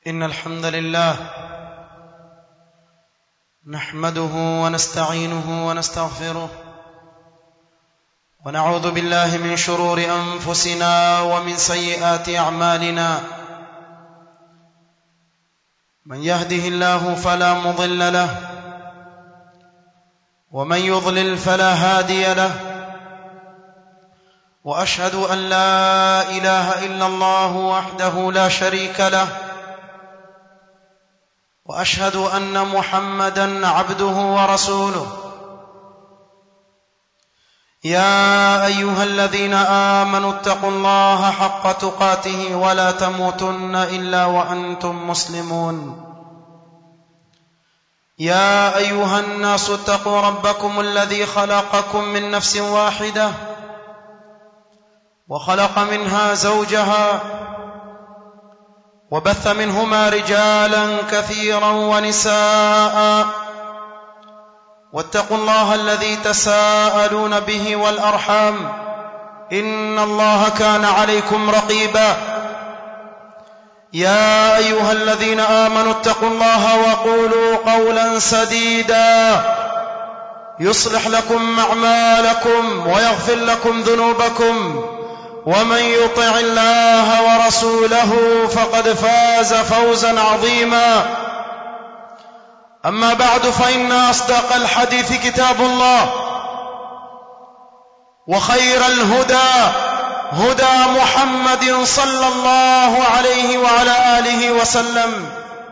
إن الحمد لله نحمده ونستعينه ونستغفره ونعوذ بالله من شرور أنفسنا ومن سيئات أعمالنا من يهده الله فلا مضل له ومن يضلل فلا هادي له واشهد ان لا اله الا الله وحده لا شريك له واشهد ان محمدا عبده ورسوله يا ايها الذين امنوا اتقوا الله حق تقاته ولا تموتن الا وانتم مسلمون يا ايها الناس اتقوا ربكم الذي خلقكم من نفس واحده وخلق منها زوجها وبث منهما رجالا كثيرا ونساء واتقوا الله الذي تساءلون به والارحام ان الله كان عليكم رقيبا يا ايها الذين امنوا اتقوا الله وقولوا قولا سديدا يصلح لكم اعمالكم ويغفر لكم ذنوبكم ومن يطع الله ورسوله فقد فاز فوزا عظيما اما بعد فان اصدق الحديث كتاب الله وخير الهدى هدى محمد صلى الله عليه وعلى اله وسلم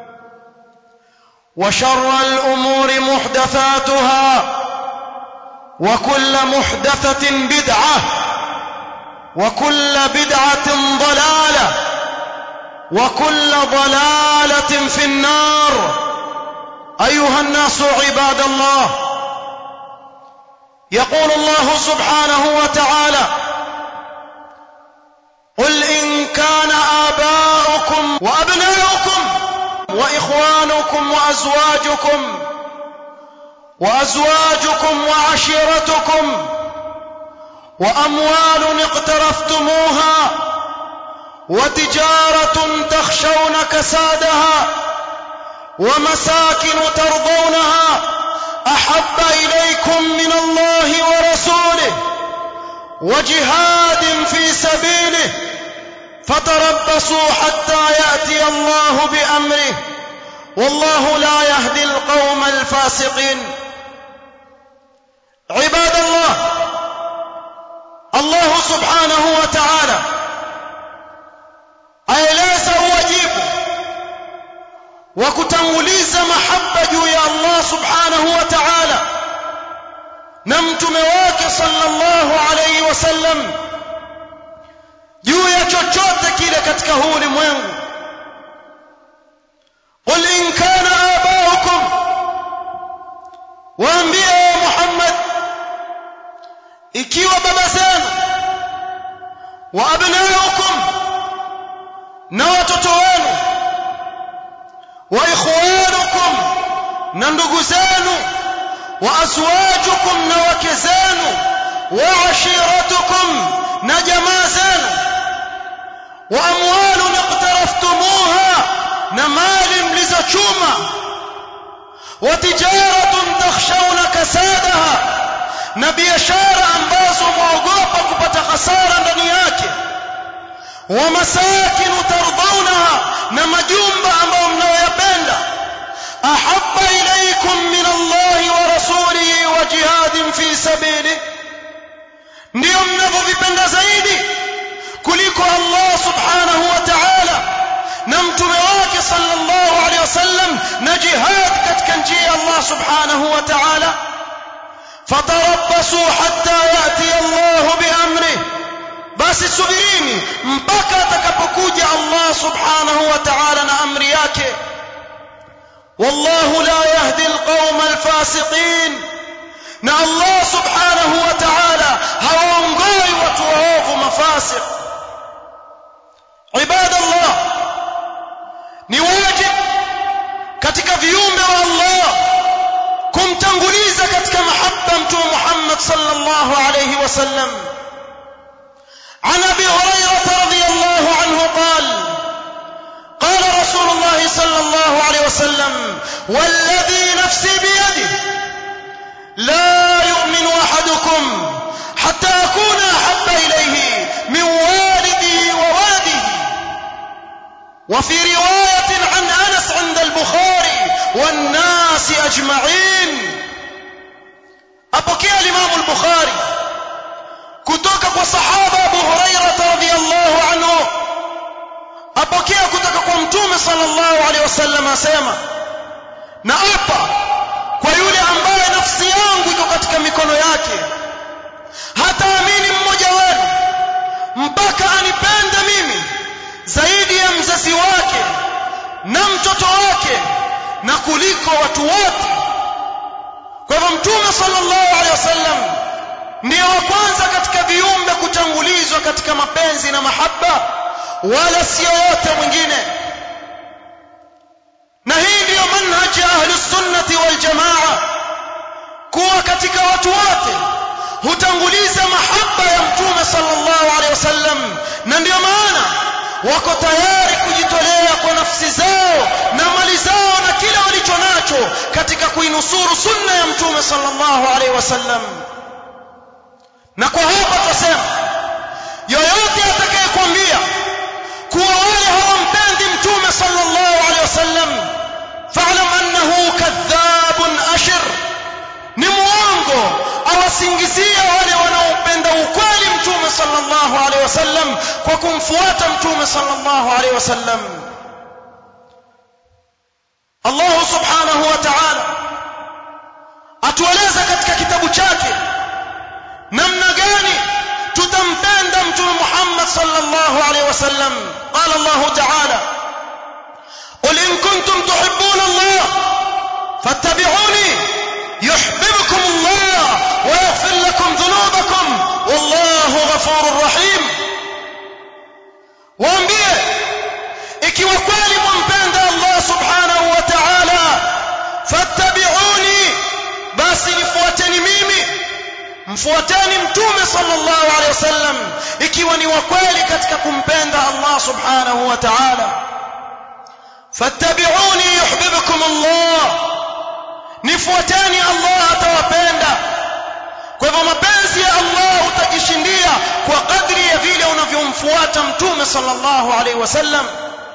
وشر الامور محدثاتها وكل محدثه بدعه وكل بدعه ضلاله وكل ضلاله في النار ايها الناس عباد الله يقول الله سبحانه وتعالى قل ان كان اباؤكم وابناؤكم واخوانكم وازواجكم وازواجكم وعشيرتكم واموال اقترفتموها وتجاره تخشون كسادها ومساكن ترضونها احب اليكم من الله ورسوله وجهاد في سبيله فتربصوا حتى ياتي الله بامره والله لا يهدي القوم الفاسقين عباد الله الله سبحانه وتعالى aeleza uwajibu wa kutanguliza mahaba juu ya Allah subhanahu wa ta'ala na mtume wake sallallahu alayhi wasallam juu ya chochote kile katika huu ulimwengu qul in kana abaukum waambie Muhammad ikiwa baba zenu wa abnaukum na watoto wenu wa ikhwanukum na ndugu zenu wa azwajukum na wake zenu wa ashiratukum na jamaa zenu wa amwalun iqtaraftumuha na mali mlizochuma wa tijaratun takhshawna kasadaha na biashara ambazo mwaogopa kupata hasara ndani yake wa masakin tardawnaha na majumba ambayo mnayoyapenda ahabba ilaykum min Allah wa rasulihi wa jihadin fi sabili ndio mnavyovipenda zaidi kuliko Allah subhanahu wa ta'ala na mtume wake sallallahu alayhi wasallam na jihad katika njia ya Allah subhanahu wa ta'ala fatarabbasu hatta yati Allah biamrihi basi subirini mpaka atakapokuja Allah subhanahu wa ta'ala na amri yake wallahu la yahdi alqawma alfasiqin na Allah subhanahu wa ta'ala hawaongoi watu waovu mafasiq ibadallah ni wajib katika viumbe wa Allah kumtanguliza katika mahabba mtume Muhammad sallallahu alayhi wasallam عن ابي هريره رضي الله عنه قال قال رسول الله صلى الله عليه وسلم والذي نفسي بيده لا يؤمن احدكم حتى اكون احب اليه من والده وولده وفي روايه عن انس عند البخاري والناس اجمعين apokea الامام البخاري kutoka kwa sahaba Abu Hurairah radhiyallahu anhu apokea kutoka kwa mtume sallallahu alaihi wasallam asema na apa kwa yule ambaye nafsi yangu iko katika mikono yake hataamini mmoja wenu mpaka anipende mimi zaidi ya mzazi wake na mtoto wake na kuliko watu wote kwa hivyo mtume sallallahu alaihi wasallam ndiye wa kwanza katika viumbe kutangulizwa katika mapenzi na mahaba wala sio yote mwingine na hii ndiyo manhaji ya ahli sunnati wal jamaa kuwa katika watu wote hutanguliza mahaba ya mtume sallallahu alaihi wasallam na ndiyo maana wako tayari kujitolea kwa nafsi zao na mali zao na kila walicho nacho katika kuinusuru sunna ya mtume sallallahu alaihi wasallam na kwa hapa tutasema yoyote atakayekwambia kuwa wale hawampendi mtume sallallahu alaihi wasallam fa'lam annahu kadhabun ashir ni muongo awasingizia wale wanaopenda ukweli mtume sallallahu alaihi wasallam kwa kumfuata mtume sallallahu alaihi wasallam Allah subhanahu wa ta'ala atueleza katika kitabu chake namna gani tutampenda mtume Muhammad sallallahu alaihi wasallam qala Allah ta'ala قل إن كنتم تحبون الله فاتبعوني يحببكم الله ويغفر لكم ذنوبكم والله غفور رحيم waambie ikiwa kweli mwampenda Allah subhanahu wa ta'ala fattabi'uni basi nifuateni mimi mfuateni mtume sallallahu alaihi wasallam ikiwa ni wa kweli katika kumpenda Allah subhanahu wa ta'ala fattabi'uni yuhibbukum Allah nifuateni Allah atawapenda kwa hivyo mapenzi ya Allah utajishindia kwa kadri ya vile unavyomfuata mtume sallallahu alaihi wasallam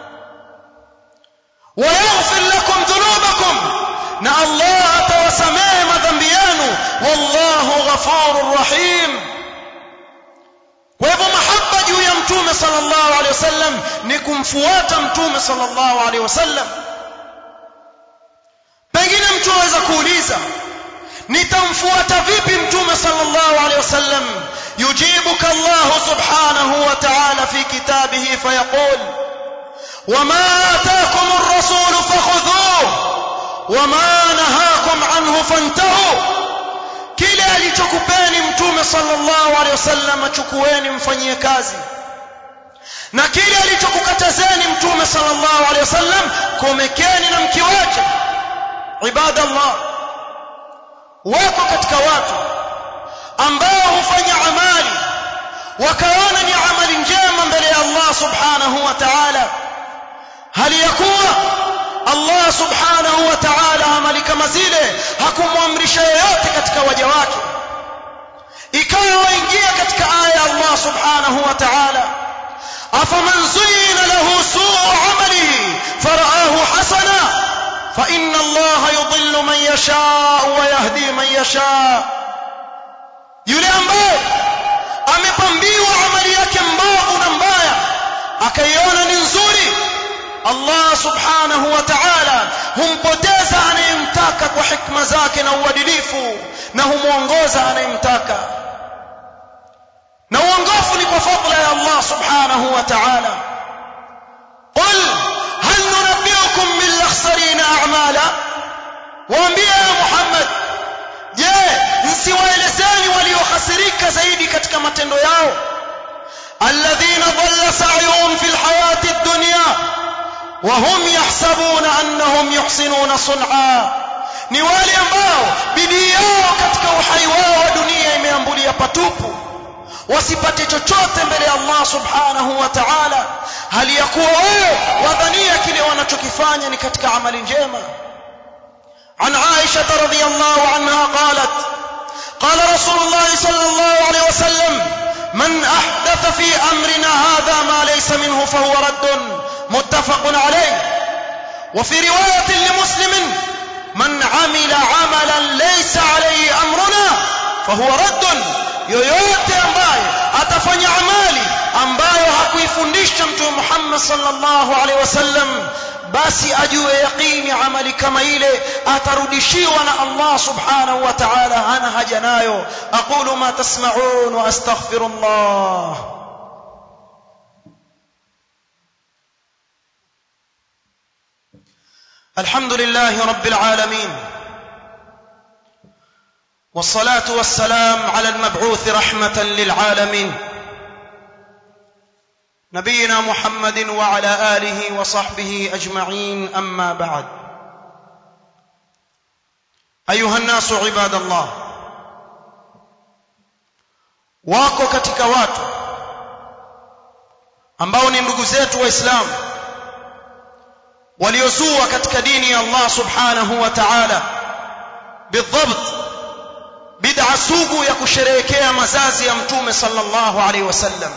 ويغفر لكم ذنوبكم na Allah atawasamehe madhambi yenu wallahu ghafurur rahim kwa hivyo mahaba juu ya mtume sallallahu alaihi wasallam ni kumfuata mtume sallallahu alaihi wasallam pengine mtu aweza kuuliza nitamfuata vipi mtume sallallahu alaihi wasallam yujibuka Allah subhanahu wa ta'ala fi kitabihi fayaqul wama ataakum ar-rasul fakhudhuhu wama nahakum anhu fantahu kile alichokupeni mtume sallallahu alaihi wasallam achukueni mfanyie kazi na kile alichokukatazeni mtume sallallahu alaihi wasallam komekeni na mkiwache ibadallah wako katika watu ambao hufanya amali wakaona ni amali njema mbele ya Allah subhanahu wa ta'ala hali ya kuwa Allah subhanahu wa ta'ala amali kama zile hakumwamrisha yoyote katika waja wake ikawa waingia katika aya ya Allah subhanahu wa ta'ala afaman zuyina lahu suu amalihi faraahu hasana fa inna Allah yudhillu man yasha wa yahdi man yasha yule ambaye amepambiwa amali yake mbovu na mbaya akaiona ni nzuri Allah subhanahu wa ta'ala humpoteza anayemtaka kwa hikma zake na uadilifu na humuongoza anayemtaka na uongofu ni kwa fadla ya Allah subhanahu wa ta'ala qul hal nunabbiukum bil akhsarina a'mala waambie ya Muhammad je msiwaelezeni waliohasirika zaidi katika matendo yao alladhina dhalla sa'yuhum fil hayati ad-dunya وهم يحسبون أنهم يحسنون صنعا ni wale ambao bidii yao katika uhai wao wa dunia imeambulia patupu wasipate chochote mbele ya Allah subhanahu wa ta'ala hali ya kuwa wewe wadhania kile wanachokifanya ni katika amali njema عن عائشة رضي الله عنها قالت قال رسول الله صلى الله عليه وسلم من أحدث في أمرنا هذا ما ليس منه فهو رد متفق عليه وفي رواية لمسلم من عمل عملا ليس عليه أمرنا فهو رد yoyote ambaye atafanya amali ambayo hakuifundisha mtume Muhammad sallallahu alaihi wasallam basi ajue yaqini amali kama ile atarudishiwa na Allah subhanahu wa ta'ala hana haja nayo aqulu ma tasma'un wa astaghfirullah الحمد لله رب العالمين والصلاة والسلام على المبعوث رحمة للعالمين نبينا محمد وعلى آله وصحبه أجمعين أما بعد أيها الناس عباد الله wako katika watu ambao ni ndugu zetu waislamu waliozua katika dini ya Allah subhanahu wa ta'ala bidhabt bid'a sugu ya kusherehekea mazazi ya mtume sallallahu alaihi wasallam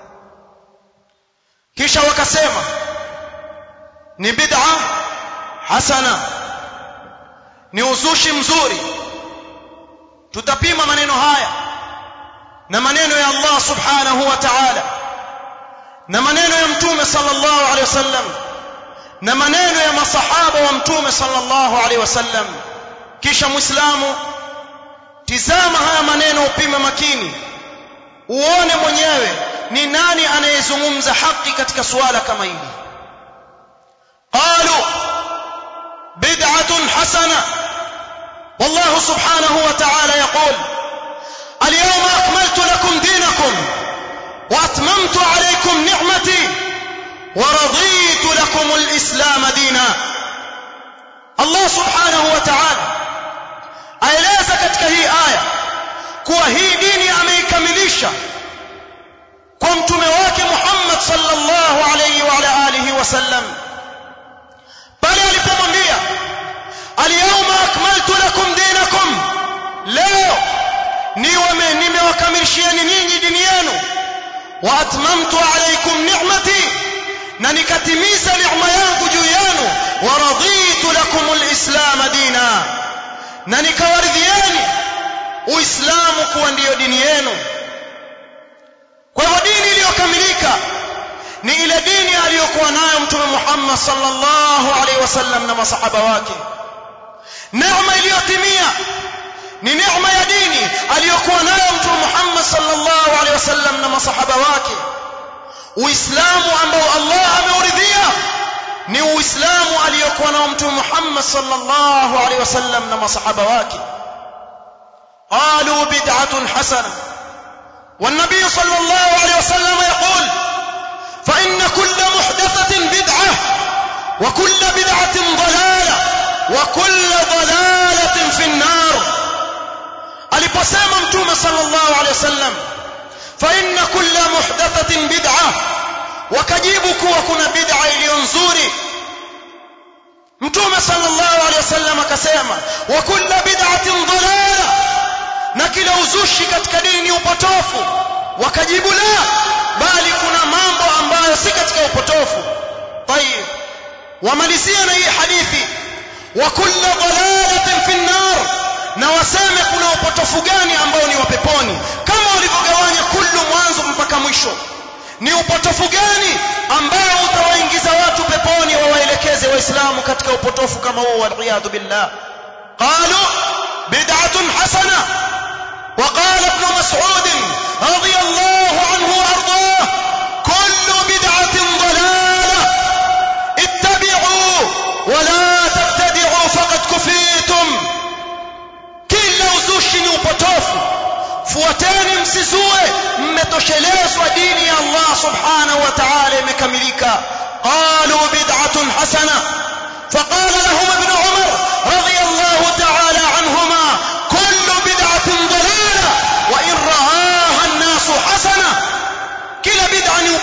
kisha wakasema ni bid'a hasana ni uzushi mzuri tutapima maneno haya na maneno ya Allah subhanahu wa ta'ala na maneno ya mtume sallallahu alaihi wasallam na maneno ya masahaba wa mtume sallallahu alaihi wasallam kisha muislamu tizama haya maneno upime makini uone mwenyewe ni nani anayezungumza haki katika suala kama hili qalu bid'atun hasana والله سبحانه وتعالى يقول اليوم أكملت لكم دينكم وأتممت عليكم نعمتي ورضيت لكم الإسلام دينا الله سبحانه وتعالى aeleza katika hii aya kuwa hii dini ameikamilisha kwa mtume wake Muhammad sallallahu alayhi wa ala alihi wasallam pale alipomwambia alyawma akmaltu lakum dinakum leo niwe nimewakamilishieni nyinyi dini yenu wa atmamtu alaykum ni'mati na nikatimiza neema yangu juu yenu wa raditu lakum alislam dina na nikawaridhieni uislamu kuwa ndiyo dini yenu kwa hivyo dini iliyokamilika ni ile dini aliyokuwa nayo mtume Muhammad sallallahu alaihi wasallam na masahaba wake neema iliyotimia ni neema ya dini aliyokuwa nayo mtume Muhammad sallallahu alaihi wasallam na masahaba wake uislamu ambao Allah ameuridhia ni uislamu aliyokuwa nao mtume Muhammad sallallahu alaihi wasallam na masahaba wake qalu bid'atun hasana والنبي صلى الله عليه وسلم يقول فإن كل محدثة بدعة وكل بدعة ضلالة وكل ضلالة في النار aliposema mtume sallallahu alaihi wasallam fa inna kulla muhdathatin bid'a wakajibu kuwa kuna bid'a iliyo nzuri mtume sallallahu alaihi wasallam akasema wa kulla bid'atin dalala na kila uzushi katika dini ni upotofu wakajibu la bali kuna mambo ambayo si katika upotofu tayib wamalizia na hii hadithi wa kulla dalalatin fi an-nar na waseme kuna upotofu gani ambao ni wa peponi kama walivyogawanya kullu mwanzo mpaka mwisho ni upotofu gani ambao utawaingiza watu peponi wawaelekeze waislamu katika upotofu kama huo waliyadhu billah qalu bid'atun hasana وقال ابن مسعود رضي الله عنه وارضاه كل بدعة ضلالة اتبعوا ولا تبتدعوا فقد كفيتم kila uzushi ni upotofu fuateni msizue mmetoshelezwa dini ya Allah subhanahu wa ta'ala imekamilika qalu bid'atun hasana فقال لهم ابن عمر رضي الله تعالى عنهما كل بدعة ضلالة وإن رآها الناس حسنة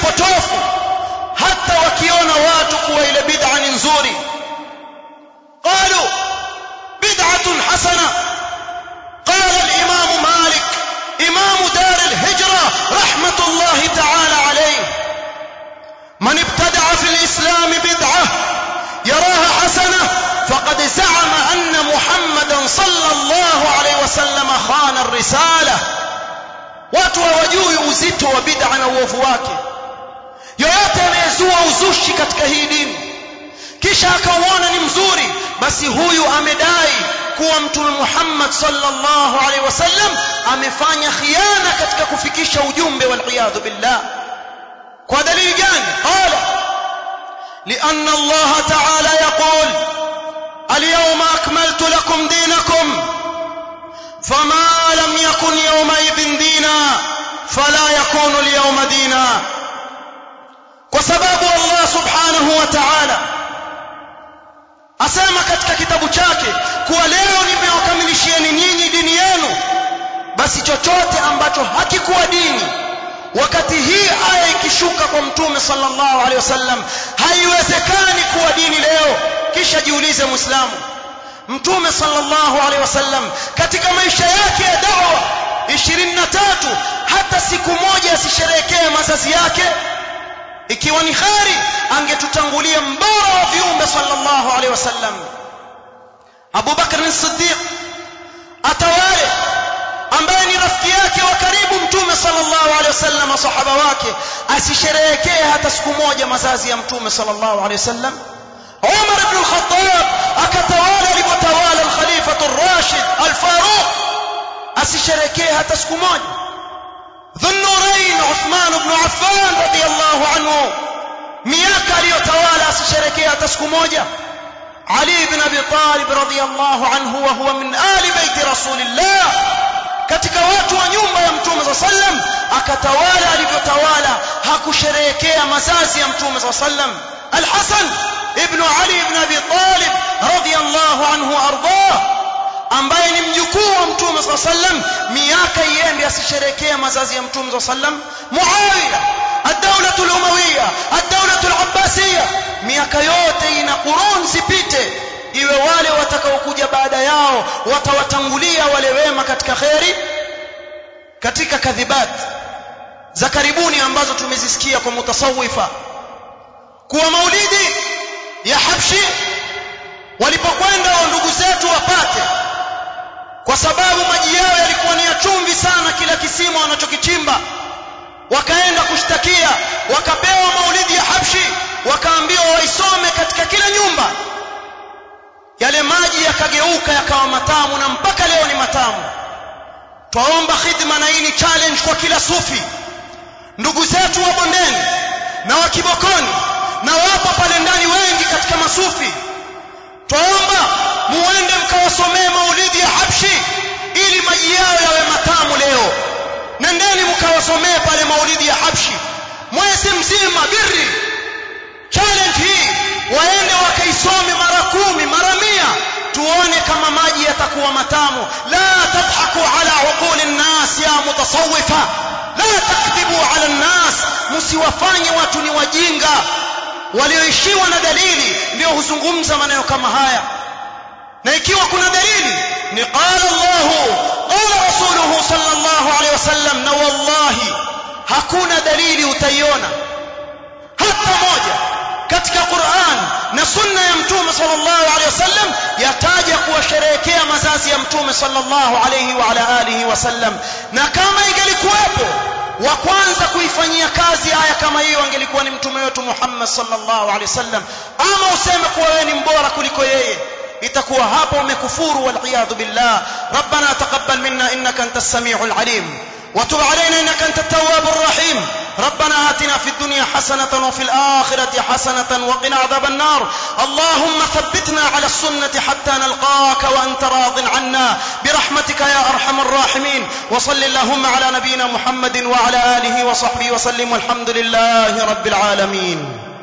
potofu hata wakiona watu kuwa ile bid'a ni nzuri qalu bid'atun hasana qala al-imam malik imam dar al-hijra rahmatullah ta'ala alayh man ibtada'a fi al-islam bid'ah yaraha hasana faqad za'ama anna muhammadan sallallahu alayhi wasallam khana ar-risalah watu hawajui uzito wa bid'a na uovu wake yoyote anayezua uzushi katika hii dini kisha akauona ni mzuri basi huyu amedai kuwa mtume Muhammad sallallahu alaihi wasallam amefanya khiana katika kufikisha ujumbe wal iyadhu billah kwa dalili gani qala لأن الله تعالى يقول اليوم أكملت لكم دينكم فما لم يكن يومئذ دينا فلا يكون اليوم دينا وسبب الله سبحانه وتعالى asema katika kitabu chake kuwa leo nimewakamilishieni nyinyi dini yenu basi chochote ambacho hakikuwa dini wakati hii aya ikishuka kwa mtume sallallahu alaihi wasallam haiwezekani kuwa dini leo kisha jiulize muislamu mtume sallallahu alaihi wasallam katika maisha yake ya dawa 23 hata siku moja asisherehekee mazazi yake ikiwa ni khari angetutangulia mbora wa viumbe sallallahu alaihi wasallam Abu Bakr as-Siddiq atawale ambaye ni rafiki yake wa karibu mtume sallallahu alaihi wasallam sahaba wake asisherehekee hata siku moja mazazi ya mtume sallallahu alaihi wasallam Umar ibn al-Khattab akatawala alipotawala al-Khalifa ar-Rashid al-Faruq asisherehekee hata siku moja ذو النورين عثمان بن عفان رضي الله عنه miaka aliyotawala asisherekea hata siku moja Ali ibn Abi Talib radhiyallahu anhu wa huwa min ali baiti rasulillah katika watu wa nyumba ya mtume sallam akatawala alivyotawala hakusherehekea mazazi ya mtume sallam Al-Hasan ibn Ali ibn Abi Talib radhiyallahu anhu ardah ambaye ni mjukuu wa mtume صلى الله عليه وسلم miaka iende asisherekea mazazi ya mtume صلى الله عليه وسلم Muawiya الدولة الأموية الدولة العباسية miaka yote ina qurun zipite iwe wale watakaokuja baada yao watawatangulia wale wema katika khairi katika kadhibat za karibuni ambazo tumezisikia kwa mutasawifa kuwa maulidi ya Habshi walipokwenda wa ndugu zetu wapate kwa sababu maji yao yalikuwa ni ya chumvi sana kila kisima wanachokichimba wakaenda kushtakia wakapewa maulidi ya Habshi wakaambiwa waisome katika kila nyumba yale maji yakageuka yakawa matamu na mpaka leo ni matamu twaomba khidma na hii ni challenge kwa kila sufi ndugu zetu wa bondeni na wa kibokoni na wapo pale ndani wengi katika masufi twaomba muende mkawasomee maulidi ya Habshi ili maji yao yawe matamu leo nendeni mkawasomee pale maulidi ya Habshi mwezi mzima birri challenge hii waende wakaisome mara kumi mara mia tuone kama maji yatakuwa matamu la tadhaku ala uquli nnas ya mutasawifa la takdhibu ala nnas msiwafanye watu ni wajinga walioishiwa na dalili ndio huzungumza maneno kama haya na ikiwa kuna dalili ni qala Allah qala rasuluhu sallallahu alaihi wasallam na wallahi hakuna dalili utaiona hata moja katika Qur'an na sunna ya mtume sallallahu alaihi wasallam yataja kuwasherehekea mazazi ya mtume sallallahu alaihi wa ala alihi wasallam na kama ingelikuwepo wa kwanza kuifanyia kazi aya kama hiyo angelikuwa ni mtume wetu Muhammad sallallahu alaihi wasallam ama useme kuwa wewe ni mbora kuliko yeye itakuwa hapo umekufuru wal iyad billah rabbana taqabbal minna innaka antas samiul alim وتب علينا انك انت التواب الرحيم ربنا آتنا في الدنيا حسنة وفي الآخرة حسنة وقنا عذاب النار اللهم ثبتنا على السنة حتى نلقاك وأنت راض عنا برحمتك يا أرحم الراحمين وصل اللهم على نبينا محمد وعلى آله وصحبه وسلم والحمد لله رب العالمين